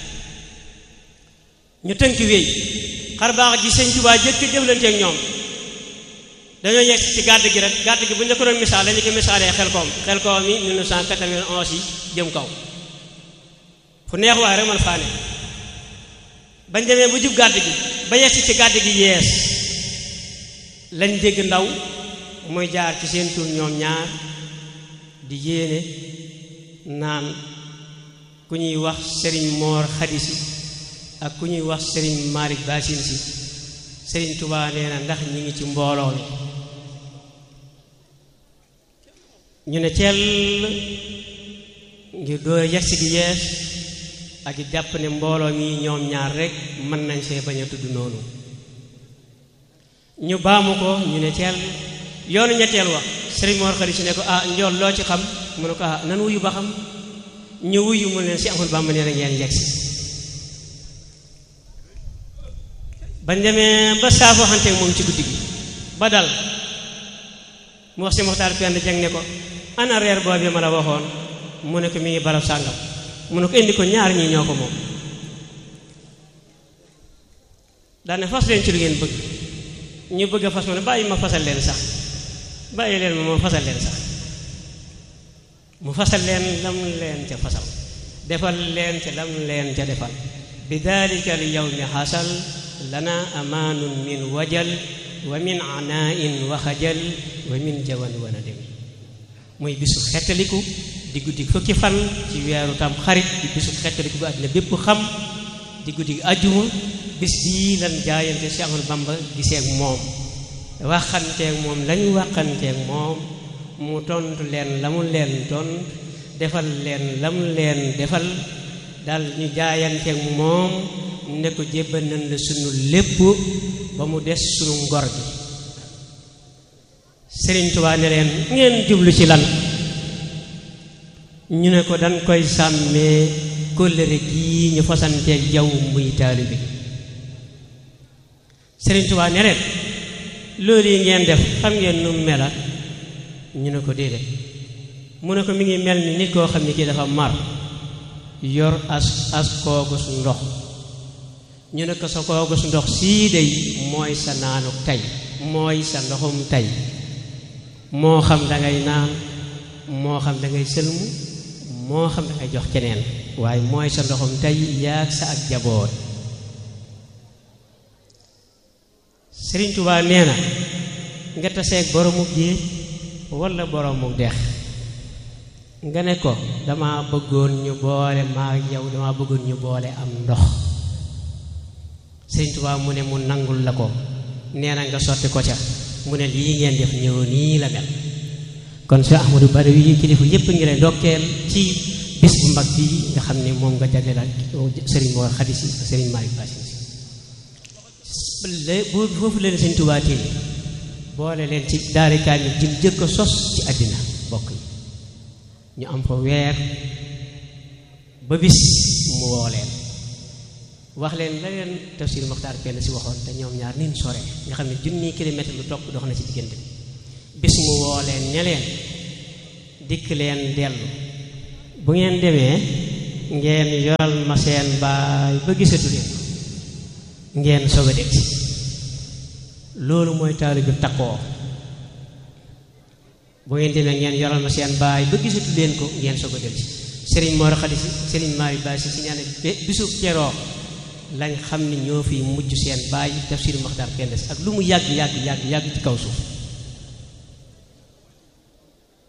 ñu tënk wéy xar baax ji sëñ Tuubaa jëkk jëflante ak ñoom dañoo yegg ci gàdd gi rek gàdd gi bu ñu la ko doon misaal dañu ko misaalee xel koom xel koom yi 1991 yi jëm kaw fu neex waay rek man faa ne bañ demee bu jub gàdd gi ba yegg ci gàdd gi yees lañ dégg ndaw muy jaar ci seen tur ñoom ñaar di yéene naan ku ñuy wax sëriñ Moor Xadisi ak ku ñuy wax sëriñ Malick Basin si sëriñ Touba nee na ndax ñi ngi ci mbooloo mi ñu ne cell ngir door yegsi gi yees ak i jàpp ne mbooloo mi ñoom ñaar rek mën nañ see bañ a tudd noonu ñu baamu ko ñu ne cell yoonu ñetteel wax sëriñ Mor Xali si ne ko ah njool loo ci xam mu ne ko ah nan wuyu ba xam ñu wuyu mu leen si amul Bàmba nee na ngeen yegsi bañ demee ba saafoo xante moom ci guddi gi ba dal mu wax si Moxtaar Pend Jeng ne ko ana reer boobu ma la waxoon mu ne ko mi ngi barab sàngam mu ne ko indi ko ñaar ñii ñoo ko moom daane fas leen ci lu ngeen bëgg ñu bëgg a fas ma ne bàyyi ma fasal leen sax bàyyi leen ma ma fasal leen sax mu fasal leen lam leen ca fasal defal leen ca lam leen ca defal bi dalika al yawmi xasal lana amaanun min wajal wa min anaain wa xajal wa min jawan wana dem muy bisu xettaliku di guddi fukki fan ci weeru tam xarit di bisu xettaliku bu àddina bépp xam di guddi ajjuma bis bii lan jaayante Cheikh Ahmadou Bamba giseeg moom waxanteeg moom lañu waxanteeg moom mu tontu leen la mu leen tontu defal leen la mu leen defal dal ñu jaayanteeg moom ne ko jébbal nañ la sunu lépp ba mu des sunu ngor gi Sëriñ Tuubaa ne leen ngeen jublu ci lan ñu ne ko dañ koy sàmmee kóllëre gii ñu fasanteeg jaww muy taalibe Sëriñ Tuubaa ne leen loolu yi ngeen def xam ngeen nu mela ñu ne ko déedéet mu ne ko mi ngi mel ni nit koo xam ne kii dafa mar yor as as koogus ndox ñu ne ko sa koogus ndox sii day mooy sa naanu tey mooy sa ndoxum tey moo xam dangay naan moo xam dangay sëlmu moo xam dangay jox keneen waaye mooy sa ndoxum tey yaag sa ak jaboot Sëriñ Tuubaa nee na nga taseeg boroomu géej walla boroomu dex nga ne ko dama bëggoon ñu boole maa yow dama bëggoon ñu boole am ndox Sëriñ Tuubaa mu ne mu nangul la ko nee na nga sotti ko ca mu ne lii ngeen def ñëw nii la mel kon Cheikh Ahmadou Badawi yi kilifa yépp ngi lay ndokkeel ci bis bu mag bi nga xam ne moom nga jagleel ak sëriñ Mor Khady Sy ak sëriñ Malick Bassine Sy bu foofu leen sëñ Tuubaa téye boole leen ci daari kaamil jim jëkk a sos ci àddina bokk yi ñu am fa weer ba bis mu woo leen wax leen la leen tafsir Moxtaar Penda si waxoon te ñoom ñaar nin sore nga xam ne junni kilomètre lu topp dox na ci diggante bis mu woo leen ñe leen dikk leen dellu bu ngeen demee ngeen yoral ma seen baay ba gisatu leen ngeen soog a dégg loolu mooy taalibe bi takkoo bu ngeen demee ngeen yoral ma seen baay ba gisatu leen ko ngeen soog a dégg Serigne Mor Khady Sy Serigne Malick Baye si si ñaane bisu keroo lañ xam ne ñoo fi mujj seen baay tafsir Moxtaar Penda Si ak lu mu yàgg yàgg yàgg yàgg ci kaw suuf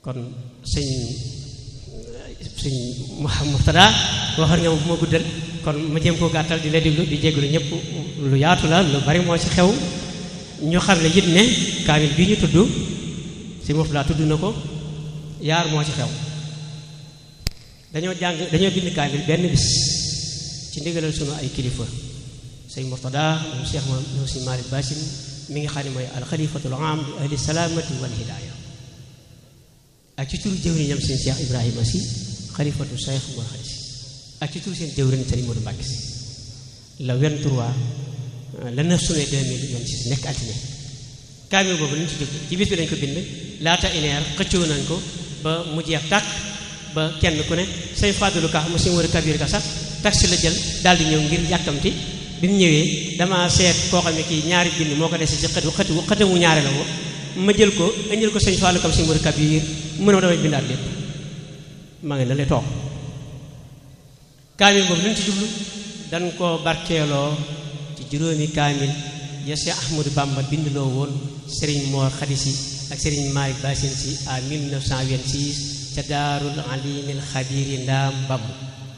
kon sëñ sëñ Murtada waxoon nga ma bu ma guddal kon ma jéem koo gàttal di la déglu di jégalu ñëpp lu yaatu la lu bari moo ci xew ñu xam ne it ne kaamil bi ñu tudd sëñ Murtada tudd na ko yaar moo ci xew dañoo jàng dañoo bind kaamil benn bis ci ndigalal sunu ay kilifa sëñ Murtada moom Cheikh moom moom sëñ Malick Basim mi ngi xam ne mooy alxalifatul am li ahli salaamati wal hidaaya ak ci turu jëwriñam seen Cheikh Ibrahima si xalifatu Cheikh Mor Khady si ak ci turu seen jëwriñ Sëriñ Modou Mbacke si le 23 le 9 juin 2026 nekk altine kaamil boobu lañ ci jóg ci bis bi lañ ko bind laata ineer xëccoo nañ ko ba mu jeex tàkk ba kenn ku ne say fàddalu ka mu sëñ Modou Kabir ka sax taxi la jël daal di ñëw ngir yàkkamti bi mu ñëwee dama seet koo xam ne kii ñaari bind moo ko dese ci xëtu xëtu xëtamu ñaare la woo ma jël ko indil ko sëñ Fallou kam sëñ Modou Kabir mu ne ma damay bindaat lépp maa ngi la lay toog kaamil boobu lu ñu ci jublu dañ koo barkeeloo ci juróomi kaamil ya Cheikh Ahmadou Bamba bindloo woon Serigne Mor Khady Sy ak Serigne Malick Bassine Sy à 1926 ca daarul alimil xabiri ndaam bamb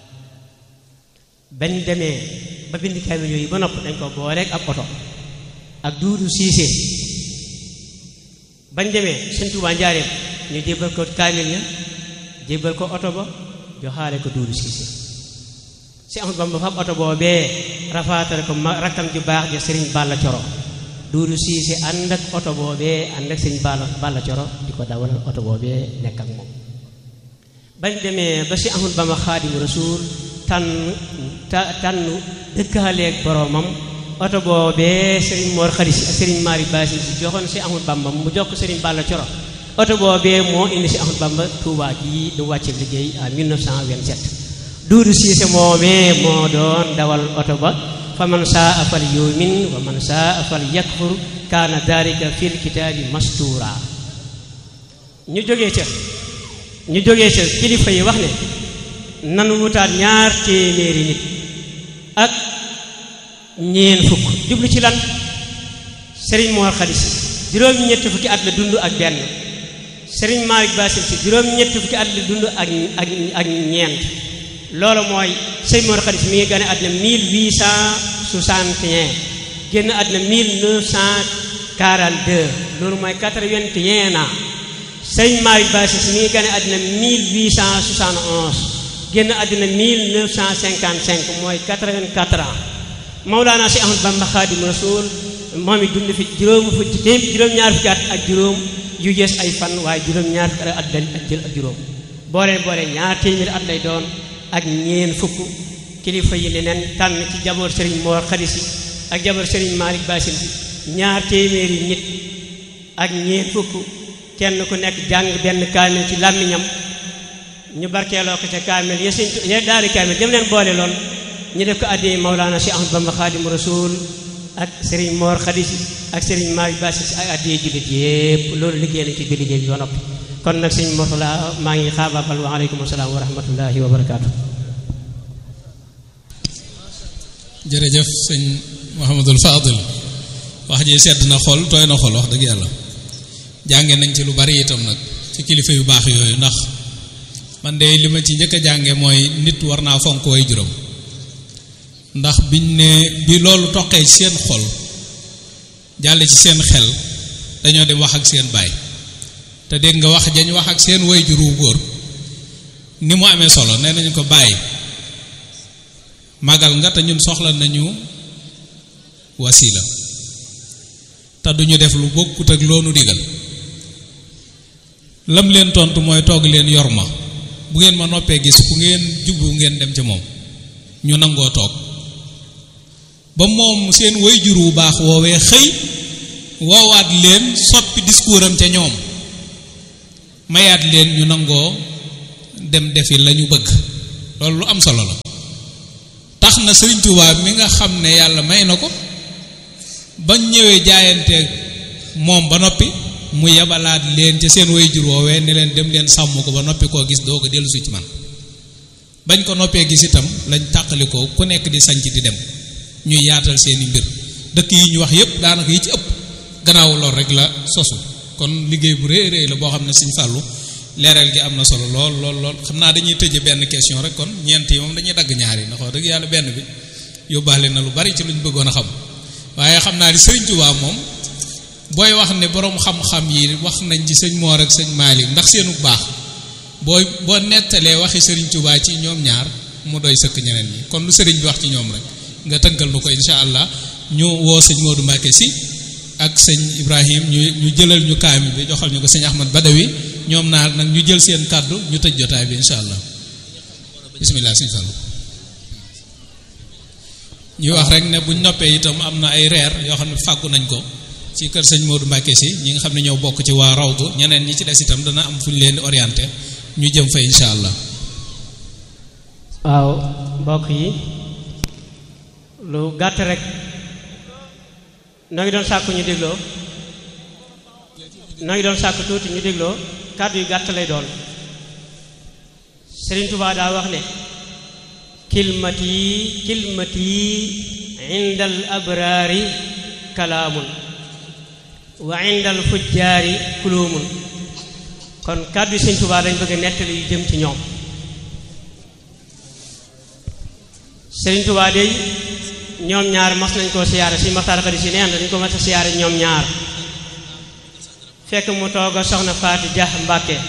bañ demee ba bind kaamil yooyu ba nopp dañ ko booleeg ab oto ak duudu siisee bañ demee sëñ Tuubaa njaareem ñu jébbal ko kaamil ya jébbal ko oto ba joxaale ko duudu siise si amul bamba fab oto boobee rafaatale ko ma rakkam ju baax ja sëriñ Balla Coro duudu siise ànd ak oto boobee ànd ak sëriñ Balla Balla Coro di ko dawalal oto boobee nekk ak moom bañ demee ba si amul bamba xaadimu rasuul tànn ta tànn dëkkaaleeg boroomam oto boobee sëriñ Mor Khady Sy ak sëriñ Mari Basin si joxoon si amul bamba mu jox ko sëriñ Balla Coro oto boobee moo indi si Ahmadu Bamba Touba gii du wàcce liggéey en 1927 duudu siise moomee moo doon dawal oto ba fa man saa fal yumin wa man saa fal yakfur kaana dalika fil kitaabi mastuura ñu jógee ca ñu jógee ca kilifa yi wax ne nan wutaat ñaar téeméeri nit ak ñeen fukk jublu ci lan Serigne Mor Khady Sy juróom-ñetti fukki at la dund ak benn Serigne Malick Bassine Sy juróom-ñetti fukki at la dund ak ak ak ñeent loolu mooy Serigne Mor Khady Sy mi ngi gane àddina 1861 génn àddina 1942 loolu mooy 81 ans Serigne Malick Bassine Sy mi ngi gane àddina 1871 génn àddina 1955 mooy 84 ans Mawlaana si Ahmad Bamba Xaadimu Rasuul moom it dund fi juróom fukki téem juróom-ñaar fukki at ak juróom yu yees ay fan waaye juróom-ñaar fukki at dal ak jël ak juróom booleen boole ñaar téeméeri at lay doon ak ñeen fukk kilifa yi ne nen tànn ci jaboor Serigne Mor Khady Sy ak jaboor Serigne Malick Bassine Sy ñaar téeméeri nit ak ñeen fukk kenn ku nekk jàng benn kaamil ci làmmiñam ñu barkeeloo ko ca kaamil ya sëñ ya daari kaamil dem leen boole loon ñu def ko addee Maulana Cheikh Ahmad Bamba Xaadimu Rasuul ak Serigne Mor Khady Sy ak Serigne Malick Bassine Sy ak addee jullit yépp loolu liggéey nañ ci biir liggéey bi ba noppi kon nag sëñ Mortala maa ngi xaabaabal wa aleykum salaam wa rahmatullahi wa barakaatu. jërëjëf sëñ Mouhamadul Fadil wax ji sedd na xol tooy na xol wax dëgg yàlla jànge nañ ci lu bari itam nag ci kilifa yu baax yooyu ndax man de li ma ci njëkk a jànge mooy nit war naa fonk way juróom ndax biñ ne bi loolu toqee ci seen xol jàll ci seen xel dañoo dem wax ak seen baay te dégg nga wax jañ wax ak seen way juru góor ni mu amee solo nee nañu ko bàyyi magal nga te ñun soxla nañu wasila te duñu def lu bokkut ak loonu digal lam leen tontu mooy toog leen yor ma bu ngeen ma noppee gis ku ngeen jubbu ngeen dem ca moom ñu nangoo toog ba moom seen wayjur wu baax woowee xëy woowaat leen soppi discours am ca ñoom mayaat leen ñu nangoo dem defi la ñu bëgg loolu lu am solo la tax na Sëriñ Tuubaa mi nga xam ne yàlla may na ko bañ ñëwee jaayanteeg moom ba noppi mu yebalaat leen ca seen wayjur woowee ne leen dem leen sàmm ko ba noppi koo gis doo ko dellu si ci man bañ ko noppee gis itam lañ tàqalikoo ku nekk di sanc di dem ñuy yaatal seeni mbir dëkk yi ñu wax yépp daanaka yi ci ëpp gannaaw lool rek la sosu kon liggéey bu rëy rëy la boo xam ne Sëñ Fàllu leeral gi am na solo lool lool lool xam naa dañuy tëje benn question rek kon ñeent yi moom dañuy dagg ñaar yi ndax wax dëgg yàlla benn bi yóbbaale na lu bari ci luñ bëggoon a xam waaye xam naa ni sëriñ Tuubaa moom booy wax ne boroom xam-xam yi wax nañ ci sëñ Moor ak sëñ Maalik ndax seenu baax booy boo nettalee waxi sëriñ Tuubaa ci ñoom ñaar mu doy sëkk ñeneen ñi kon lu sëriñ bi wax ci ñoom rek nga tënkal nu ko insha allah ñu woo sëñ Modou Mbacke si ak sëñ Ibrahim ñu ñu jëlal ñu kaami bi joxal ñu ko sëñ Ahmad Badawi ñoom naar nag ñu jël seen kàddu ñu tëj jotaay bi insha allah bismillah sëñ Fallu ñuy wax rek ne buñ noppee itam am na ay reer yoo xam ne fàggu nañ ko ci kër sëñ Modou Mbacke si ñi nga xam ne ñoo bokk ci waa rawdu ñeneen ñi ci des itam dana am fu ñu leen di orienté ñu jëm fa insha allah waaw mbokk yi lu gàtt rek noo ngi doon sàkku ñu dégloo noo ngi doon sàkku tuuti ñu dégloo kàddu yu gàtt lay doon Sëriñ Tuubaa daa wax ne kilmati kilmati inda al abraari kalaamun wa inda al fujjaari kuluumun kon kàddu yi Sëriñ Tuubaa dañ bëgg a nettali yu jëm ci ñoom Sëriñ Tuubaa dey ñoom ñaar mas nañ koo siyaare si maxtaar xarit si neen dañ ko mas a siyaare ñoom ñaar fekk mu toog a soxna Faati Jax Mbàkke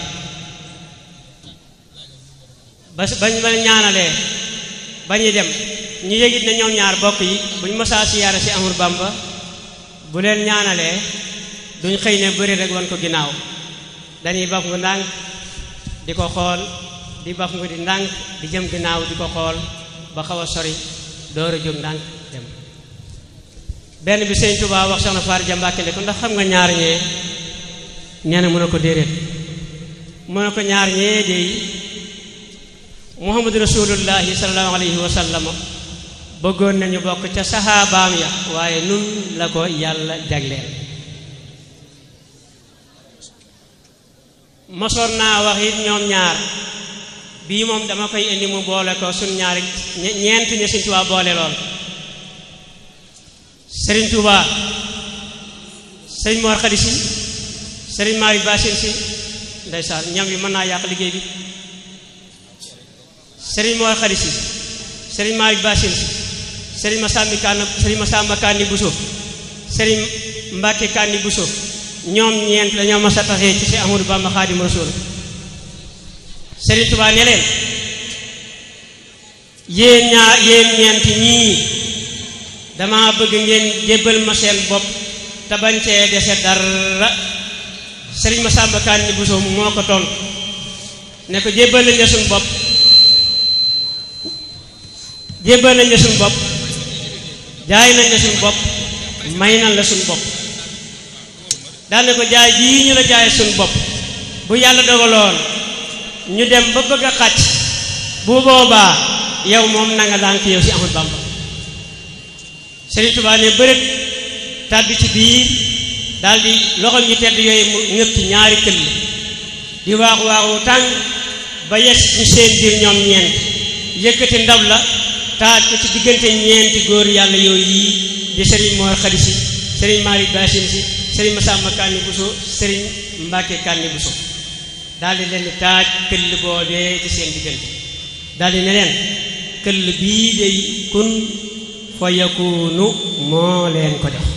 ba bañ ba ñaanalee ba ñuy dem ñu yëgit ne ñoom ñaar bokk yi buñ masaa siyaare si Amur Bamba bu leen ñaanalee duñ xëy ne bëri rek wan ko ginnaaw dañuy baf ngu ndànk di ko xool di baf ngu di ndànk di jëm ginnaaw di ko xool ba xaw a sori door a jóg ndànk dem benn bi sëñ Tuubaa wax soxna Faar Ja Mbàkke ne ko ndax xam nga ñaar ñee nee na mu ne ko déedéet mu ne ko ñaar ñee dey Muhammadu Rasulullahi sallallahu alayhi wa sallam bëggoon nañu bokk ca saxaabaam ya waaye nun la ko yàlla jagleel mosoon naa wax it ñoom ñaar bii moom dama koy indi mu boole ko suñ ñaari ñeent ñi Sëriñ Tuubaa boole lool Sëriñ Tuubaa Sëriñ Mor Xadi Si Sëriñ Maari Baasin Si ndeysaan ñam yi mën naa yàq liggéey bi Sëriñ Mor Xadi Si Sëriñ Maari Baasin Si Sëriñ Masamba Kanni Sëriñ Masamba Kanni Buso Sëriñ Mbàkke Kanni Buso ñoom ñeent dañoo mas a taxee ci si Ahmadu Bamba Xaadimu Rasuul Sëriñ Tuubaa ne leen yéen ñaar yéen ñeenti ñii dama bëgg ngeen jébbal ma seen bopp te bañ cee dese dara Sëriñ Masamba Kanni Buso moo ko tontu ne ko jébbal nañ la suñu bopp jébbal nañ la suñu bopp jaay nañ la suñu bopp may nañ la suñu bopp daal ne ko jaay jii ñu la jaay suñu bopp bu yàlla dogaloon ñu dem ba bëgg a xàcc bu boobaa yow moom na nga daan ki yow si Ahmadu Bamba Sëriñ Tuubaa ne bërët tàbbi ci biir daal di loxo ñu tedd yooyu mu ngëpp ci ñaari këll di waaxu waaxu tàng ba yes ñu seen biir ñoom ñeent yëkkati ndab la taaj ko ci diggante ñeenti góor yàlla yooyu yii di Sëriñ Moor Xadi Si Sëriñ Maari Baasin Si Sëriñ Masamba Kanni Buso Sëriñ Mbàkke Kanni Buso daal di leen di taaj këll boobee ci seen diggante daal di ne leen këll bii day kun fa yakunu moo leen ko def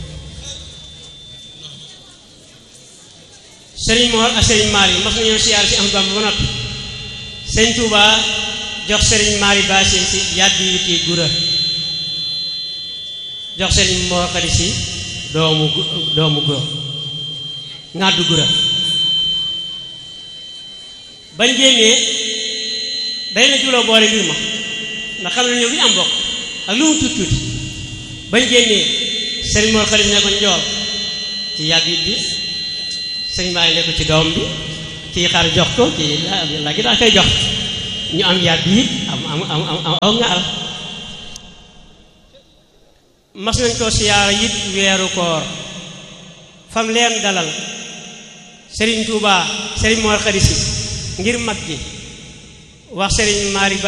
sëriñ Moor ak sëriñ Maari mas nañoo siyaar si am Bamba ba noppi sëriñ Tuubaa jox sëriñ Maari Baasin si yàddi yuti gura jox sëriñ Moor Xadi si doomu doomu gura ngàddu gura bañ génnee day na juloo boole mbir ma ndax xam ne ñoom li am bokk ak lu mu tuuti tuuti bañ génnee sëriñ Mor Xalif ne ko njool ci yàgg it bi sëriñ Maali ne ko ci doom bi kii xar jox ko kii la gi daa koy jox ñu am yàgg it am am am am aw nga al mas nañ ko siyaara it weeru koor fam leen dalal sëriñ Tuubaa sëriñ Mor Xalif si ngir mag gi wax sëriñ Maari